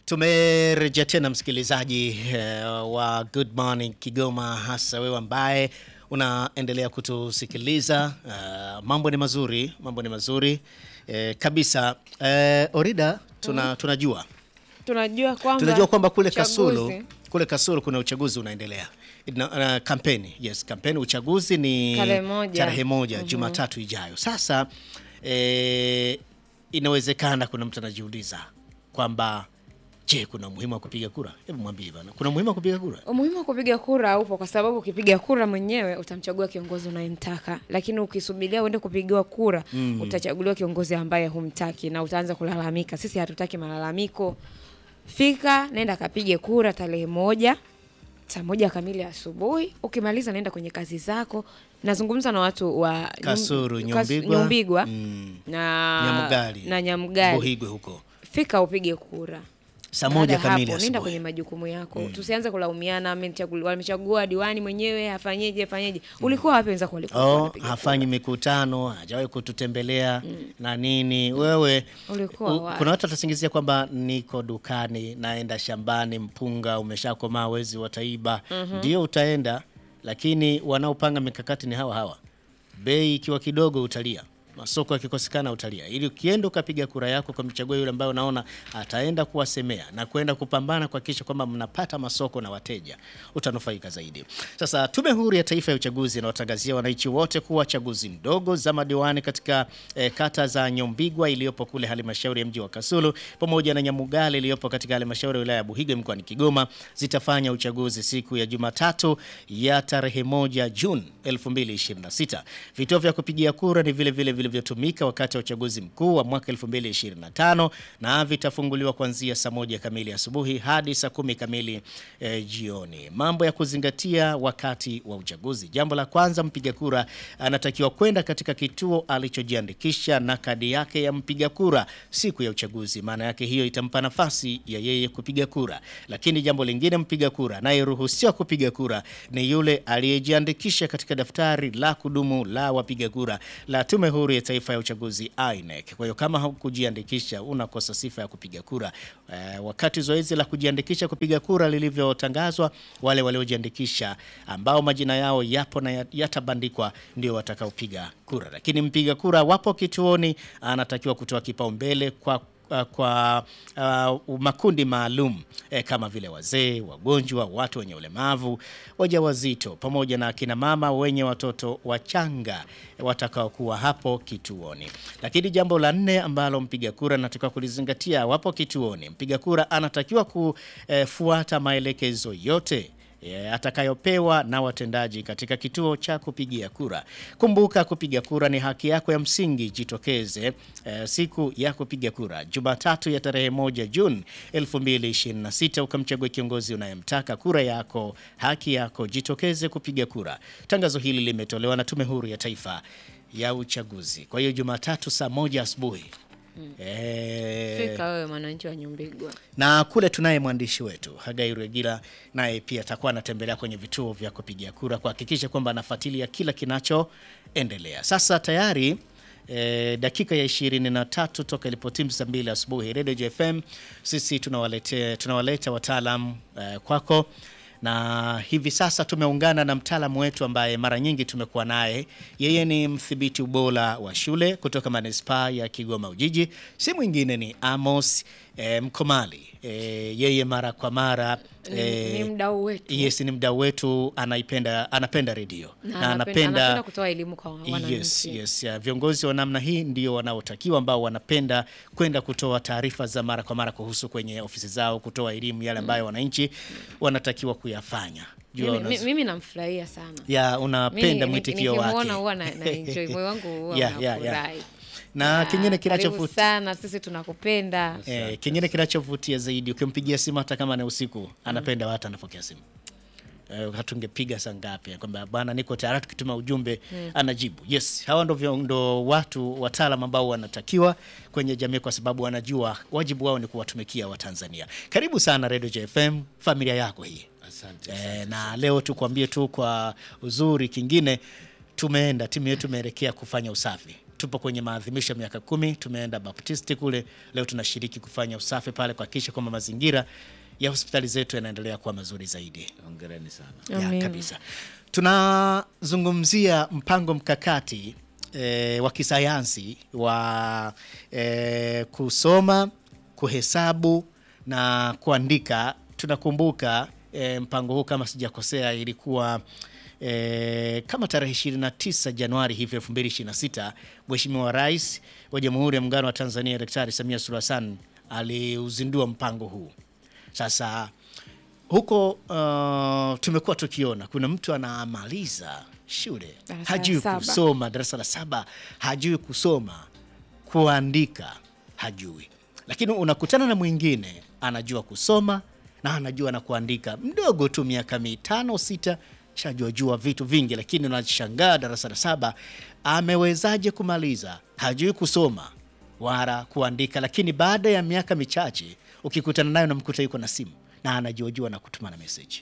Tumerejea tena msikilizaji eh, wa Good Morning Kigoma, hasa wewe ambaye unaendelea kutusikiliza. Uh, mambo ni mazuri, mambo ni mazuri eh, kabisa. Eh, Orida, tuna, tunajua tunajua kwamba tunajua kwamba kule uchaguzi- Kasulu kule Kasulu kuna uchaguzi unaendelea na, na kampeni yes, kampeni uchaguzi ni Tarehe moja. tarehe moja Jumatatu ijayo. Sasa eh, inawezekana kuna mtu anajiuliza kwamba je, kuna umuhimu wa kupiga kura? Hebu mwambie bana, kuna umuhimu wa kupiga kura? Umuhimu wa kupiga kura upo kwa sababu ukipiga kura mwenyewe utamchagua kiongozi unayemtaka, lakini ukisubiria uende kupigiwa kura utachaguliwa kiongozi ambaye humtaki na utaanza kulalamika. Sisi hatutaki malalamiko. Fika, nenda kapige kura tarehe moja saa moja kamili asubuhi. Ukimaliza naenda kwenye kazi zako. Nazungumza na watu wa Nyum- Kasulu, Kas- Nyumbigwa, Nyumbigwa mm, na Nyamugali, na Nyamugali. Buhigwe huko Fika upige kura. saa Baada moja ya kamili hapo, nenda asubuhi. kwenye majukumu yako. Tusianze kulaumiana, amechagua amechagua diwani mwenyewe, afanyeje afanyeje. Ulikuwa wapi wenzako walikuwa Oh, wanapiga hafanyi mikutano, hajawahi kututembelea na nini. Wewe Ulikuwa u- wapi? kuna watu watasingizia kwamba niko dukani, naenda shambani, mpunga umeshakomaa, wezi wataiba. Ndio utaenda, lakini wanaopanga mikakati ni hawa hawa. Bei ikiwa kidogo utalia, masoko yakikosekana utalia, ili ukienda ukapiga kura yako kwa mchagua yule ambaye unaona ataenda kuwasemea na kwenda kupambana kuhakikisha kwamba mnapata masoko na wateja, utanufaika zaidi. Sasa Tume Huru ya Taifa ya Uchaguzi inawatangazia wananchi wote kuwa chaguzi ndogo za madiwani katika eh, kata za Nyombigwa iliyopo kule halmashauri ya mji wa Kasulu pamoja na Nyamugali iliyopo katika halmashauri ya wilaya ya Buhigwe mkoani Kigoma zitafanya uchaguzi siku ya Jumatatu ya tarehe moja Juni 2026. Vituo vya kupigia kura ni vile vile vilivyotumika wakati wa uchaguzi mkuu wa mwaka 2025 na vitafunguliwa kuanzia saa moja kamili asubuhi hadi saa kumi kamili eh, jioni. Mambo ya kuzingatia wakati wa uchaguzi. Jambo la kwanza, mpiga kura anatakiwa kwenda katika kituo alichojiandikisha na kadi yake ya mpiga kura siku ya uchaguzi. Maana yake hiyo itampa nafasi ya yeye kupiga kura. Lakini jambo lingine, mpiga kura anayeruhusiwa kupiga kura ni yule aliyejiandikisha katika daftari la kudumu la wapiga kura la Tume Huru ya Taifa ya Uchaguzi INEC. Kwa hiyo kama hukujiandikisha unakosa sifa ya kupiga kura. Eh, wakati zoezi la kujiandikisha kupiga kura lilivyotangazwa, wale waliojiandikisha ambao majina yao yapo na yat- yatabandikwa ndio watakaopiga kura, lakini mpiga kura wapo kituoni anatakiwa kutoa kipaumbele kwa uh, kwa uh, makundi maalum eh, kama vile wazee, wagonjwa, watu wenye ulemavu, wajawazito pamoja na akina mama wenye watoto wachanga watakaokuwa hapo kituoni. Lakini jambo la nne ambalo mpiga kura anatakiwa kulizingatia wapo kituoni, mpiga kura anatakiwa kufuata maelekezo yote eh, atakayopewa na watendaji katika kituo cha kupigia kura. Kumbuka, kupiga kura ni haki yako ya msingi. Jitokeze eh, siku ya kupiga kura Jumatatu ya tarehe moja Juni 2026 ukamchague kiongozi unayemtaka. Kura yako, haki yako, jitokeze kupiga kura. Tangazo hili limetolewa na Tume Huru ya Taifa ya Uchaguzi. Kwa hiyo Jumatatu saa moja asubuhi eh, Fika wewe mwananchi wa Nyumbigwa. na kule tunaye mwandishi wetu Hagai Regila, naye pia atakuwa anatembelea kwenye vituo vya kupigia kura kuhakikisha kwamba anafuatilia kila kinachoendelea. Sasa tayari eh, dakika ya ishirini na tatu toka ilipotimu saa mbili asubuhi, Radio JFM sisi tunawalete, tunawaleta wataalam eh, kwako na hivi sasa tumeungana na mtaalamu wetu ambaye mara nyingi tumekuwa naye. Yeye ni mdhibiti ubora wa shule kutoka manispaa ya Kigoma Ujiji, si mwingine ni Amos eh, Mkomali. Eh, yeye mara kwa mara Ni, eh, ni mdau wetu. yes, ni mdau wetu, anaipenda anapenda redio Na anapenda, anapenda kutoa elimu kwa wananchi. Yes, yes. ya, Viongozi wa namna hii ndio wanaotakiwa ambao wanapenda kwenda kutoa taarifa za mara kwa mara kuhusu kwenye ofisi zao, kutoa elimu yale ambayo wananchi wanatakiwa kuyafanya. Jua Mimi, mi- unaz- mimi namfurahia sana. ya Mimi unapenda ni- mwitikio nikimuona wake huwa na, na enjoy moyo wangu huwa Yeah, yeah, yeah. unafurahi. na Ah, kingine karibu kinachovutia sana, sisi tunakupenda. eh, kingine kinachovutia zaidi ukimpigia simu hata kama ni usiku anapenda watu anapokea simu Eh, hatungepiga saa ngapi kwamba bwana niko tayari tukituma ujumbe anajibu yes hawa ndo, vyo- ndo watu wataalam ambao wanatakiwa kwenye jamii kwa sababu wanajua wajibu wao ni kuwatumikia watanzania karibu sana radio jfm familia yako hii Asante. Eh, na leo tukwambie tu kwa uzuri kingine tumeenda timu yetu imeelekea kufanya usafi tupo kwenye maadhimisho ya miaka kumi, tumeenda Baptisti kule, leo tunashiriki kufanya usafi pale kuhakikisha kwamba mazingira ya hospitali zetu yanaendelea kuwa mazuri zaidi. Hongereni sana. Ya, Amen. kabisa. Tunazungumzia mpango mkakati e, wa kisayansi wa e, kusoma, kuhesabu na kuandika. Tunakumbuka e, mpango huu kama sijakosea ilikuwa e, kama tarehe 29 Januari hivi 2026 Mheshimiwa Rais wa Jamhuri ya Muungano wa Tanzania Daktari Samia Suluhu Hassan aliuzindua mpango huu. Sasa huko uh, tumekuwa tukiona kuna mtu anamaliza shule Darasa la hajui saba. kusoma, darasa la saba hajui kusoma, kuandika hajui, lakini unakutana na mwingine anajua kusoma na anajua na kuandika, mdogo tu, miaka mitano sita, shajua jua vitu vingi, lakini unashangaa darasa la saba amewezaje kumaliza, hajui kusoma wala kuandika, lakini baada ya miaka michache ukikutana nayo namkuta yuko na simu na anajuajua na kutuma na meseji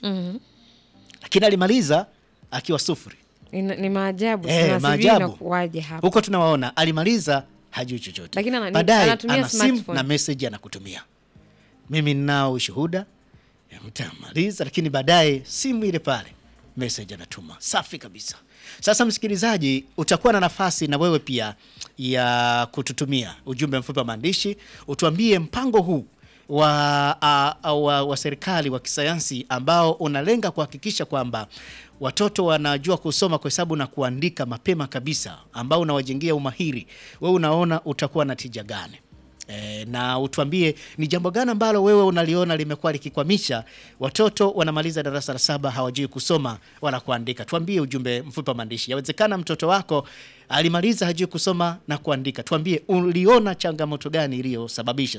lakini alimaliza akiwa sufuri. Ni, ni maajabu Eh, sana, sijui maajabu. inakuwaje hapa. Huko tunawaona alimaliza hajui chochote, Lakini anani- baadaye anatumia ana simu smartphone. na message anakutumia. Mimi ninao ushuhuda, ya mtu amaliza, lakini baadaye simu ile pale message anatuma. Safi kabisa. Sasa msikilizaji, utakuwa na nafasi na wewe pia ya kututumia ujumbe mfupi wa maandishi, utuambie mpango huu wa, a, a, wa, wa serikali wa kisayansi ambao unalenga kuhakikisha kwamba watoto wanajua kusoma, kuhesabu na kuandika mapema kabisa, ambao unawajengea umahiri, wewe unaona utakuwa na tija gani? E, na utuambie ni jambo gani ambalo wewe unaliona limekuwa likikwamisha watoto wanamaliza darasa la saba hawajui kusoma wala kuandika. Tuambie ujumbe mfupi wa maandishi. Yawezekana mtoto wako alimaliza hajui kusoma na kuandika. Tuambie uliona changamoto gani iliyosababisha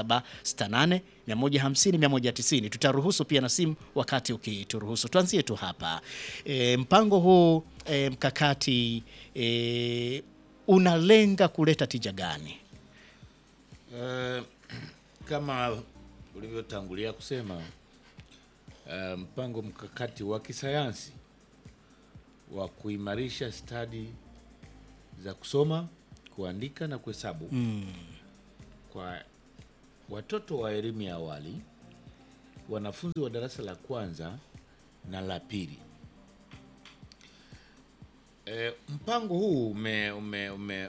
0768 150 190. Tutaruhusu pia na simu wakati ukituruhusu. Tuanzie tu hapa. E, mpango huu e, mkakati e, unalenga kuleta tija gani? Eh, kama ulivyotangulia kusema eh, mpango mkakati wa kisayansi wa kuimarisha stadi za kusoma, kuandika na kuhesabu kwa watoto wa elimu ya awali, wanafunzi wa darasa la kwanza na la pili. Eh, mpango huu ume, ume, ume,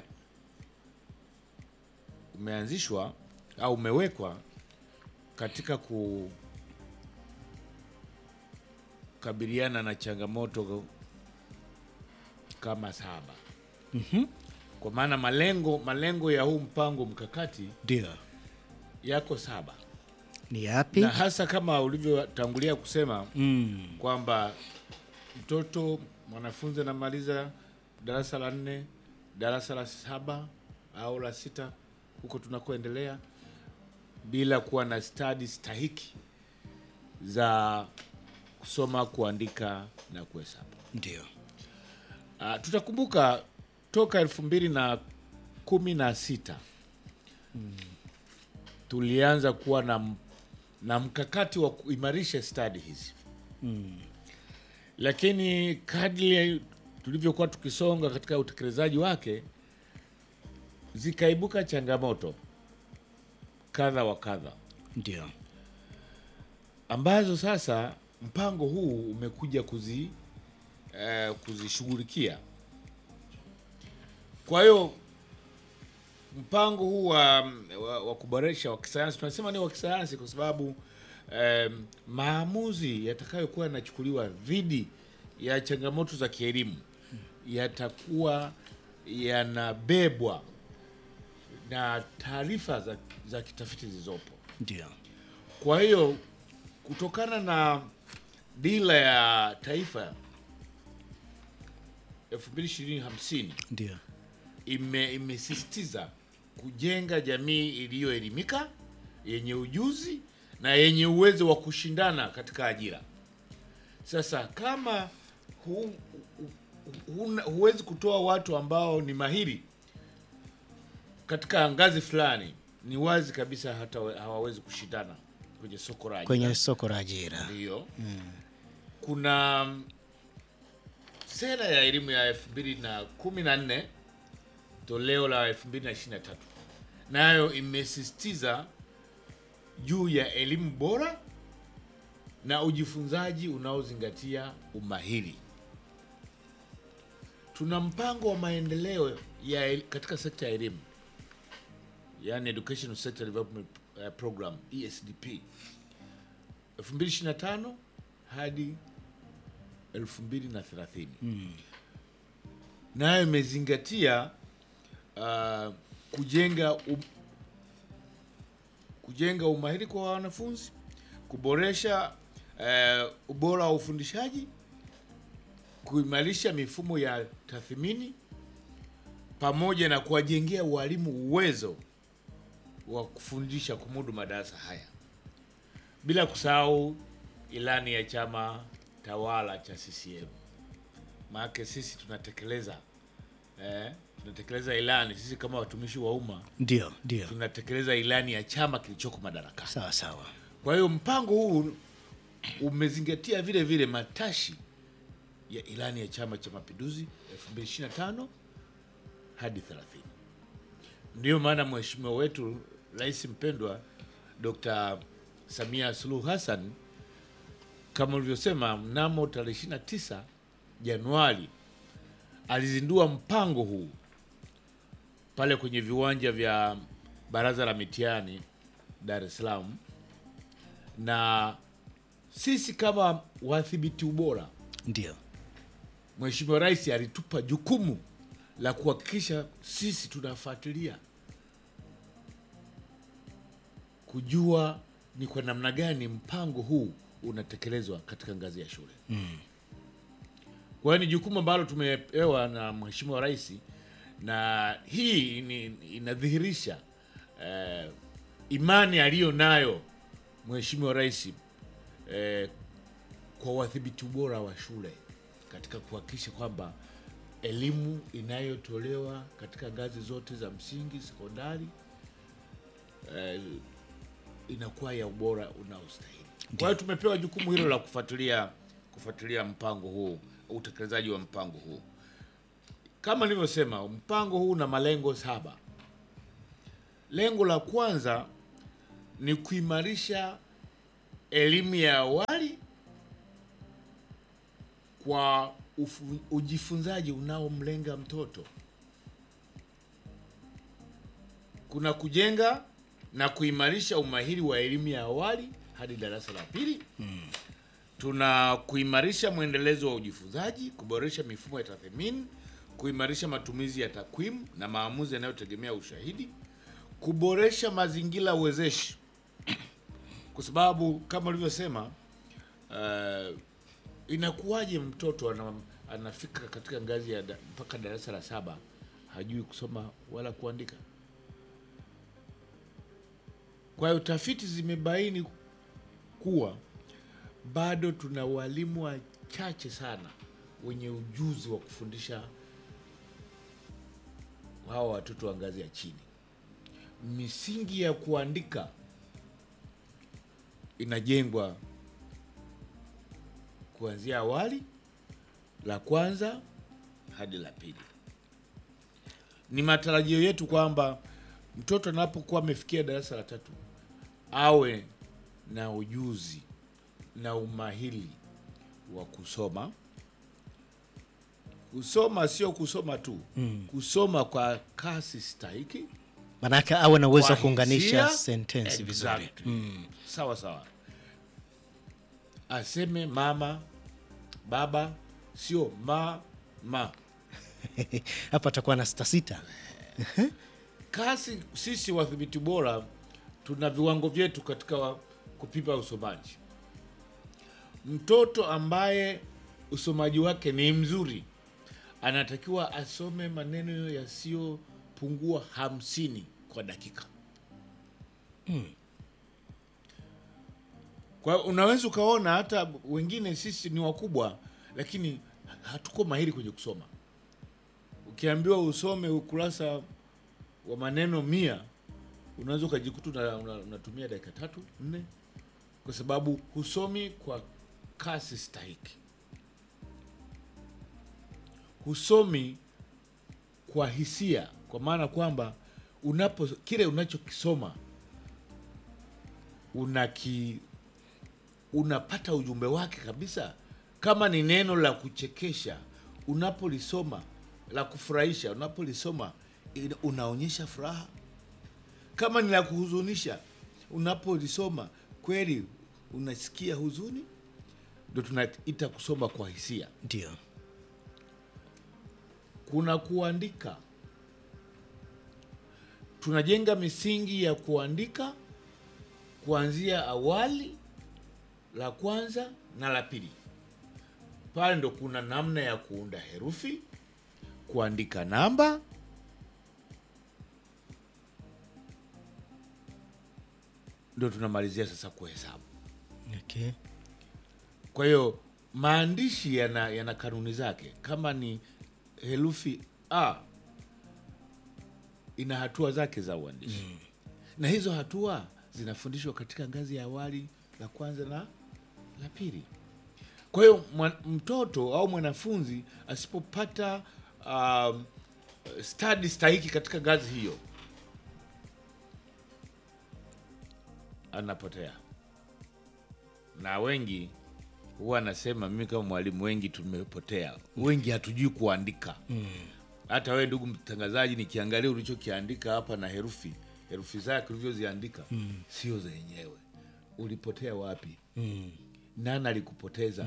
umeanzishwa au umewekwa katika kukabiliana na changamoto kama saba. Kwa maana malengo malengo ya huu mpango mkakati Ndio. yako saba, Ni yapi? na hasa kama ulivyotangulia kusema Mm. kwamba mtoto mwanafunzi anamaliza darasa la nne, darasa la saba au la sita, huko tunakoendelea, bila kuwa na stadi stahiki za kusoma, kuandika na kuhesabu. Ndio. Uh, tutakumbuka toka elfu mbili na kumi na sita tulianza kuwa na, m- na mkakati wa kuimarisha stadi hizi lakini kadri tulivyokuwa tukisonga katika utekelezaji wake zikaibuka changamoto kadha wa kadha Ndio. ambazo sasa mpango huu umekuja kuzi eh, kuzishughulikia. Kwa hiyo mpango huu wa, wa, wa kuboresha wa kisayansi, tunasema ni wa kisayansi kwa sababu eh, maamuzi yatakayokuwa yanachukuliwa dhidi ya changamoto za kielimu yatakuwa yanabebwa na taarifa za, za kitafiti zilizopo. Ndio. Kwa hiyo kutokana na dira ya taifa 2050 Ndio. ime imesisitiza kujenga jamii iliyoelimika yenye ujuzi na yenye uwezo wa kushindana katika ajira. Sasa kama hu, hu, huna- huwezi kutoa watu ambao ni mahiri katika ngazi fulani, ni wazi kabisa hata we- hawawezi kushindana kwenye soko la ajira. Kwenye soko la ajira. Ndiyo. Kuna mm, sera ya elimu ya elfu mbili na kumi na nne toleo la 2023 nayo imesisitiza juu ya elimu bora na ujifunzaji unaozingatia umahiri. Tuna mpango wa maendeleo ya el- katika sekta ya elimu, yani Educational Sector Development eh, Program ESDP 2025 hadi 2030 nayo imezingatia uh, kujenga um, kujenga umahiri kwa wanafunzi, kuboresha uh, ubora wa ufundishaji, kuimarisha mifumo ya tathmini pamoja na kuwajengea walimu uwezo wa kufundisha kumudu madarasa haya, bila kusahau ilani ya chama tawala cha CCM. Maana sisi tunatekeleza eh, tunatekeleza ilani sisi kama watumishi wa umma Ndio, ndio, tunatekeleza ilani ya chama kilichoko madarakani. sawa sawa. Kwa hiyo mpango huu umezingatia vile vile matashi ya ilani ya Chama cha Mapinduzi 2025 hadi 30. Ndiyo maana mheshimiwa wetu Rais mpendwa Dr. Samia Suluhu Hassan kama ulivyosema, mnamo tarehe 29 Januari alizindua mpango huu pale kwenye viwanja vya Baraza la Mitihani Dar es Salaam na sisi kama wathibiti ubora, Ndio, Mheshimiwa Rais alitupa jukumu la kuhakikisha sisi tunafuatilia kujua ni kwa namna gani mpango huu unatekelezwa katika ngazi ya shule. Kwa hiyo ni jukumu ambalo tumepewa na Mheshimiwa Rais, na hii ni, inadhihirisha eh, imani aliyo nayo Mheshimiwa Rais eh, kwa wadhibiti ubora wa shule katika kuhakikisha kwamba elimu inayotolewa katika ngazi zote za msingi, sekondari eh, inakuwa ya ubora unaostahili. Kwa hiyo tumepewa jukumu hilo la kufuatilia kufuatilia mpango huu, utekelezaji wa mpango huu. Kama nilivyosema, mpango huu una malengo saba. Lengo la kwanza ni kuimarisha elimu ya awali kwa ufu, ujifunzaji unaomlenga mtoto. Kuna kujenga na kuimarisha umahiri wa elimu ya awali hadi darasa la pili. Tuna kuimarisha mwendelezo wa ujifunzaji, kuboresha mifumo ya tathmini, kuimarisha matumizi ya takwimu na maamuzi yanayotegemea ushahidi, kuboresha mazingira uwezeshi, kwa sababu kama ulivyosema, uh, inakuwaje mtoto ana, anafika katika ngazi ya da, mpaka darasa la saba hajui kusoma wala kuandika? Kwa hiyo tafiti zimebaini kuwa bado tuna walimu wachache sana wenye ujuzi wa kufundisha hawa watoto wa ngazi ya chini. Misingi ya kuandika inajengwa kuanzia awali, la kwanza hadi la pili. Ni matarajio yetu kwamba mtoto anapokuwa amefikia darasa la tatu awe na ujuzi na umahiri wa kusoma. Kusoma sio kusoma tu, kusoma kwa kasi stahiki, manake awe na uwezo wa kwa kuunganisha hisia. sentensi vizuri. Exactly. Sawa sawa, aseme mama baba, sio mama. Hapa atakuwa na sita sita. Kasi sisi wadhibiti bora tuna viwango vyetu katika wa- kupima usomaji. Mtoto ambaye usomaji wake ni mzuri anatakiwa asome maneno yasiyopungua hamsini kwa dakika. Kwa hiyo unaweza ukaona hata wengine sisi ni wakubwa, lakini hatuko mahiri kwenye kusoma. Ukiambiwa usome ukurasa wa maneno mia unaweza ukajikuta una- una- unatumia dakika tatu nne, kwa sababu husomi kwa kasi stahiki, husomi kwa hisia, kwa maana kwamba unapo kile unachokisoma unaki unapata ujumbe wake kabisa. Kama ni neno la kuchekesha, unapolisoma la kufurahisha, unapolisoma ina- unaonyesha furaha. Kama ni la kuhuzunisha, unapolisoma kweli unasikia huzuni. Ndio tunaita kusoma kwa hisia. Ndio. Kuna kuandika, tunajenga misingi ya kuandika kuanzia awali, la kwanza na la pili. Pale ndo kuna namna ya kuunda herufi, kuandika namba, ndo tunamalizia sasa kuhesabu. Okay. Kwa hiyo maandishi yana, yana kanuni zake. Kama ni herufi a ina hatua zake za uandishi na hizo hatua zinafundishwa katika ngazi ya awali, la kwanza na la pili. Kwa hiyo mwa- mtoto au mwanafunzi asipopata um, stadi stahiki katika ngazi hiyo anapotea, na wengi huwa anasema, mimi kama mwalimu, wengi tumepotea, wengi hatujui kuandika. Hata wewe ndugu mtangazaji, nikiangalia ulichokiandika hapa na herufi herufi zake ulivyoziandika sio zenyewe. Ulipotea wapi? Nani alikupoteza?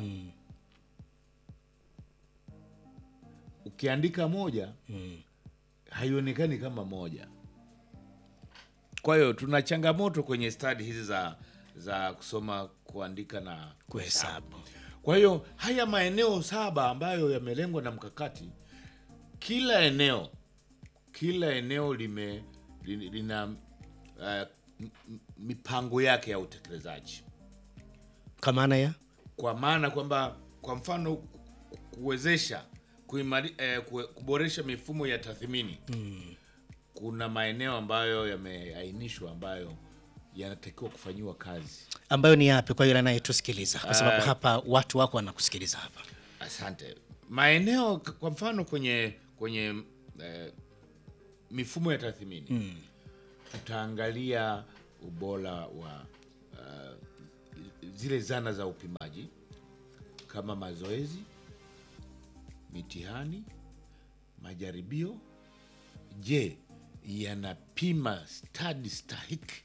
Ukiandika moja haionekani kama moja. Kwa hiyo tuna changamoto kwenye stadi hizi za za kusoma, kuandika na Kuhesabu. kwa hiyo haya maeneo saba ambayo yamelengwa na mkakati, kila eneo kila eneo lime li- lina uh, m- m- mipango yake ya utekelezaji, Kwa maana ya kwa maana kwamba kwa mfano ku- kuwezesha kuimari, eh, kue- kuboresha mifumo ya tathmini kuna maeneo ambayo yameainishwa ambayo yanatakiwa kufanyiwa kazi. ambayo ni yapi kwa yule anayetusikiliza, kwa sababu hapa watu wako wanakusikiliza hapa. Asante. Maeneo k- kwa mfano kwenye kwenye eh, mifumo ya tathmini tutaangalia ubora wa uh, zile zana za upimaji kama mazoezi, mitihani, majaribio. Je, yanapima stadi stahiki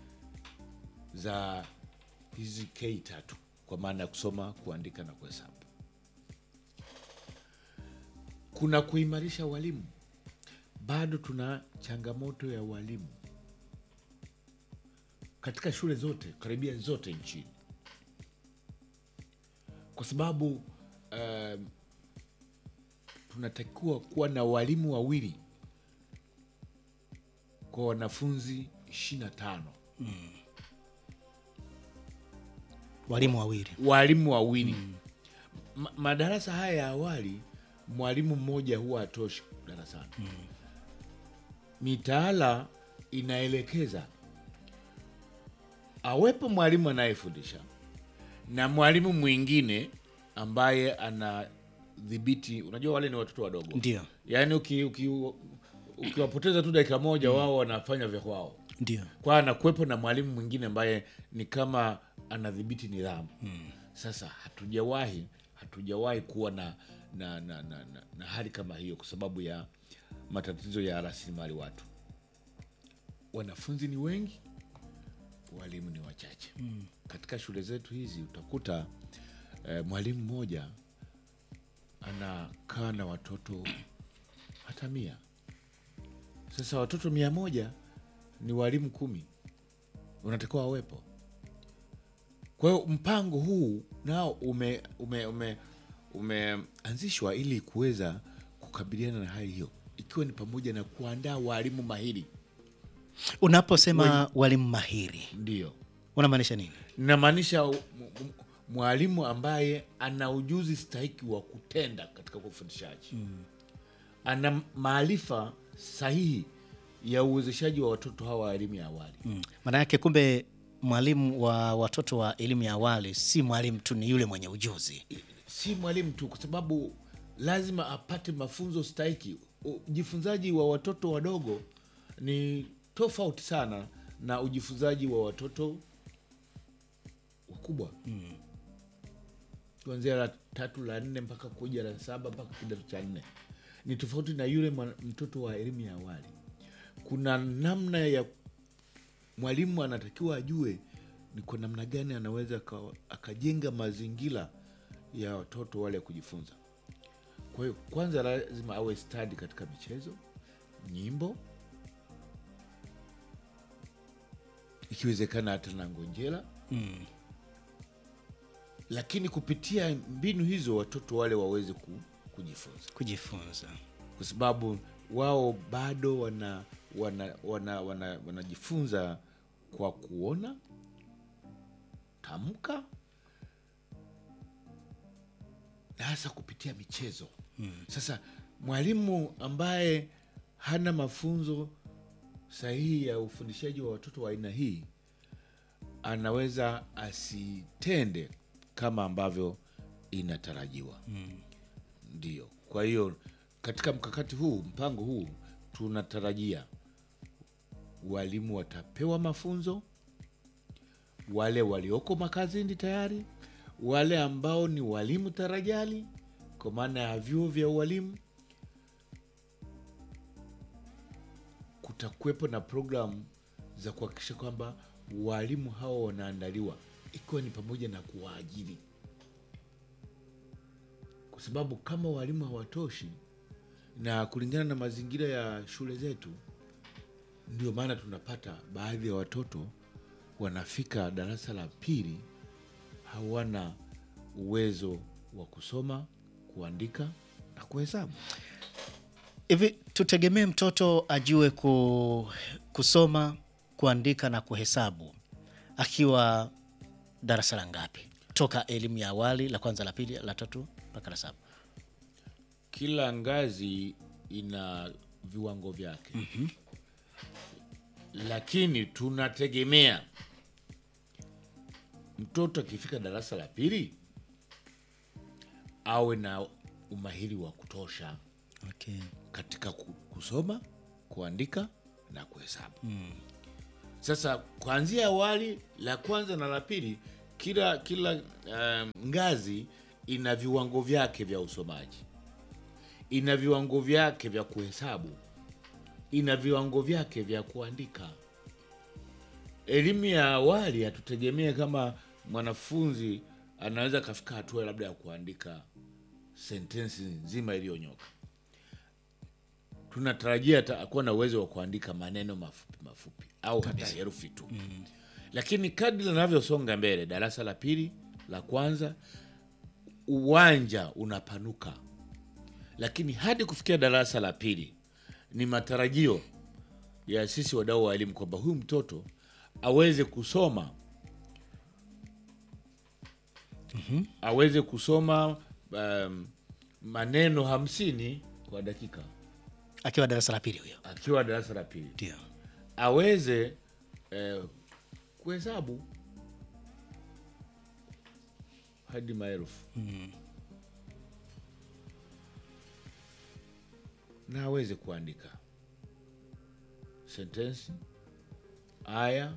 za hizi K tatu kwa maana ya kusoma, kuandika na kuhesabu. Kuna kuimarisha walimu. Bado tuna changamoto ya walimu katika shule zote karibia zote nchini, kwa sababu um, tunatakiwa kuwa na walimu wawili kwa wanafunzi ishirini na tano Walimu wawili. walimu wawili Ma, madarasa haya ya awali mwalimu mmoja huwa hatoshi darasani. Mitaala inaelekeza awepo mwalimu anayefundisha na mwalimu mwingine ambaye anadhibiti. Unajua wale ni watoto wadogo, Ndio, yaani uki- uki- ukiwapoteza tu dakika moja, wao wanafanya vya kwao ndio. kwa anakuwepo na mwalimu mwingine ambaye ni kama anadhibiti nidhamu. Sasa hatujawahi hatujawahi kuwa na na, na, na, na na hali kama hiyo kwa sababu ya matatizo ya rasilimali watu. Wanafunzi ni wengi, walimu ni wachache. Katika shule zetu hizi utakuta eh, mwalimu mmoja anakaa na watoto hata mia. Sasa watoto mia moja ni walimu kumi unatakiwa wawepo. Kwa hiyo mpango huu nao ume ume ume umeanzishwa ili kuweza kukabiliana na hali hiyo, ikiwa ni pamoja na kuandaa walimu mahiri. Unaposema walimu mahiri Ndio unamaanisha nini? namaanisha m- m- mwalimu ambaye ana ujuzi stahiki wa kutenda katika ufundishaji ana maarifa sahihi ya uwezeshaji wa watoto hawa wa elimu ya awali. Mm. Maana yake kumbe mwalimu wa watoto wa elimu ya awali si mwalimu tu, ni yule mwenye ujuzi. si mwalimu tu, kwa sababu lazima apate mafunzo stahiki. ujifunzaji wa watoto wadogo ni tofauti sana na ujifunzaji wa watoto wakubwa kuanzia la tatu la nne mpaka kuja la saba mpaka kidato cha nne ni tofauti na yule mwana- mtoto wa elimu ya awali kuna namna ya mwalimu anatakiwa ajue ni kwa namna gani anaweza aka- akajenga mazingira ya watoto wale ya kujifunza kwa hiyo kwanza lazima awe stadi katika michezo nyimbo ikiwezekana hata na ngonjera lakini kupitia mbinu hizo watoto wale waweze ku, kujifunza kujifunza kwa sababu wao bado wana wana wana wana wanajifunza kwa kuona tamka na hasa kupitia michezo sasa mwalimu ambaye hana mafunzo sahihi ya ufundishaji wa watoto wa aina hii anaweza asitende kama ambavyo inatarajiwa ndio kwa hiyo katika mkakati huu mpango huu tunatarajia walimu watapewa mafunzo wale walioko makazini tayari wale ambao ni walimu tarajali kwa maana ya vyuo vya ualimu kutakuwepo na programu za kuhakikisha kwamba walimu hawa wanaandaliwa ikiwa ni pamoja na kuwaajiri kwa sababu kama walimu hawatoshi na kulingana na mazingira ya shule zetu ndio maana tunapata baadhi ya watoto wanafika darasa la pili hawana uwezo wa kusoma kuandika na kuhesabu hivi tutegemee mtoto ajue ku, kusoma kuandika na kuhesabu akiwa darasa la ngapi toka elimu ya awali la kwanza la pili la tatu mpaka la saba kila ngazi ina viwango vyake mm-hmm. lakini tunategemea mtoto akifika darasa la pili awe na umahiri wa kutosha okay. katika ku- kusoma kuandika na kuhesabu mm. sasa kuanzia awali la kwanza na la pili kila kila um, ngazi ina viwango vyake vya usomaji ina viwango vyake vya kuhesabu ina viwango vyake vya kuandika elimu ya awali hatutegemee kama mwanafunzi anaweza akafika hatua labda ya kuandika sentensi nzima iliyonyoka tunatarajia atakuwa na uwezo wa kuandika maneno mafupi mafupi au hata herufi tu mm. lakini kadri linavyosonga mbele darasa la pili la kwanza uwanja unapanuka lakini hadi kufikia darasa la pili ni matarajio ya sisi wadau wa elimu kwamba huyu mtoto aweze kusoma mm-hmm. aweze kusoma um, maneno hamsini kwa dakika akiwa darasa la pili huyo akiwa darasa la pili ndio aweze eh, kuhesabu hadi maelfu na aweze kuandika sentensi aya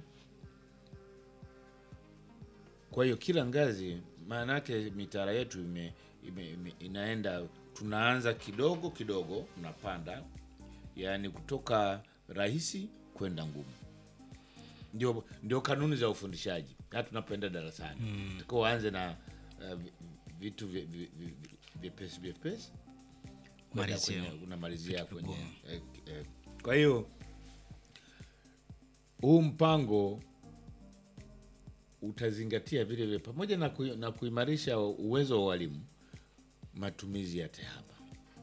kwa hiyo kila ngazi maana yake mitaala yetu ime, ime, ime, inaenda tunaanza kidogo kidogo unapanda yaani kutoka rahisi kwenda ngumu ndio, ndio kanuni za ufundishaji hata tunapoenda darasani mm. tuko uanze na uh, vi- vitu vi- vi- vi- vi- vyepesi vyepesi kwenda Malizio. kwenye- unamalizia kwenye eh, eh. kwa hiyo huu mpango utazingatia vile vile pamoja na, ku, na kuimarisha uwezo wa walimu matumizi ya tehama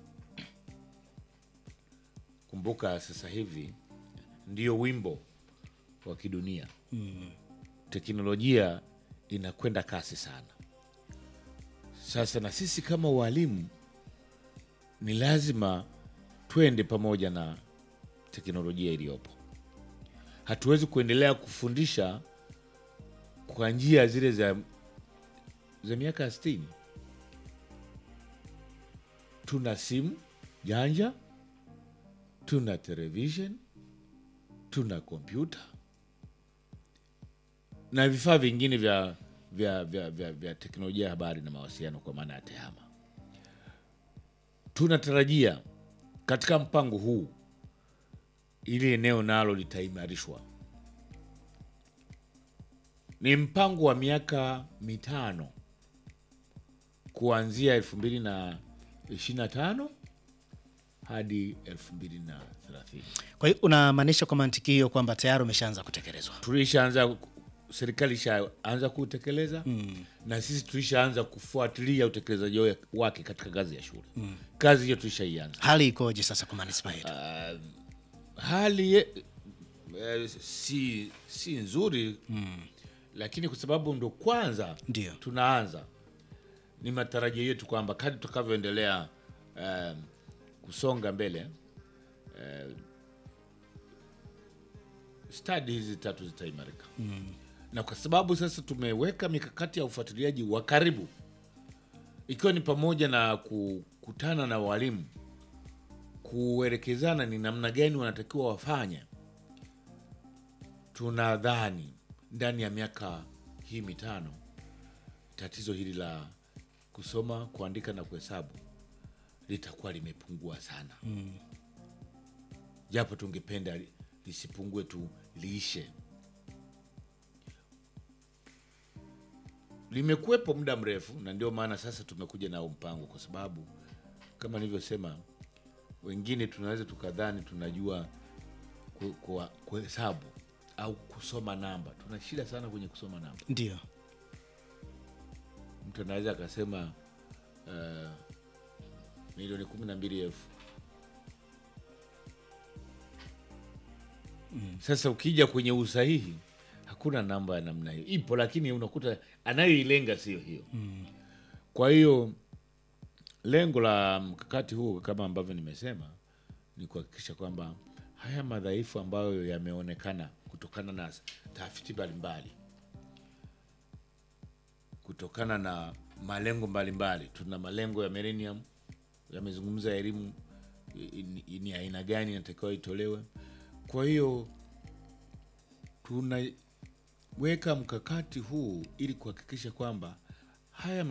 kumbuka sasa hivi ndio wimbo wa kidunia mm. teknolojia inakwenda kasi sana sasa na sisi kama walimu ni lazima twende pamoja na teknolojia iliyopo hatuwezi kuendelea kufundisha kwa njia zile za za miaka ya sitini tuna simu janja tuna television, tuna kompyuta na vifaa vingine vya, vya, vya, vya, vya teknolojia ya habari na mawasiliano kwa maana ya TEHAMA. Tunatarajia katika mpango huu ili eneo nalo litaimarishwa. Ni mpango wa miaka mitano kuanzia elfu mbili na ishirini na tano hadi elfu mbili na thelathini. Kwa hiyo unamaanisha kwa mantiki hiyo kwamba tayari umeshaanza kutekelezwa? Tulishaanza, serikali ishaanza kutekeleza na sisi tulishaanza kufuatilia utekelezaji wa- wake katika ngazi ya shule. Kazi hiyo tulishaianza. Hali ikoje sasa kwa manispaa yetu? hali ye- eh, si, si nzuri lakini kwa sababu ndo kwanza Ndio. tunaanza, ni matarajio yetu kwamba kadri tutakavyoendelea eh, kusonga mbele eh, stadi hizi tatu zitaimarika na kwa sababu sasa tumeweka mikakati ya ufuatiliaji wa karibu ikiwa ni pamoja na kukutana na walimu kuelekezana ni namna gani wanatakiwa wafanye. Tunadhani ndani ya miaka hii mitano tatizo hili la kusoma, kuandika na kuhesabu litakuwa limepungua sana, japo tungependa li- lisipungue tu, liishe. Limekuwepo muda mrefu, na ndio maana sasa tumekuja nao mpango, kwa sababu kama nilivyosema wengine tunaweza tukadhani tunajua ku- kuwa- kuhesabu au kusoma namba. Tuna shida sana kwenye kusoma namba. Ndio. Mtu anaweza akasema uh, milioni kumi na mbili elfu Sasa ukija kwenye usahihi hakuna namba ya namna hiyo, ipo lakini unakuta anayoilenga sio hiyo. Kwa hiyo lengo la mkakati huu kama ambavyo nimesema ni kuhakikisha kwamba haya madhaifu ambayo yameonekana kutokana na tafiti mbalimbali, kutokana na malengo mbalimbali. Tuna malengo ya millennium yamezungumza elimu i- i- ni aina gani inatakiwa itolewe. Kwa hiyo tunaweka mkakati huu ili kuhakikisha kwamba haya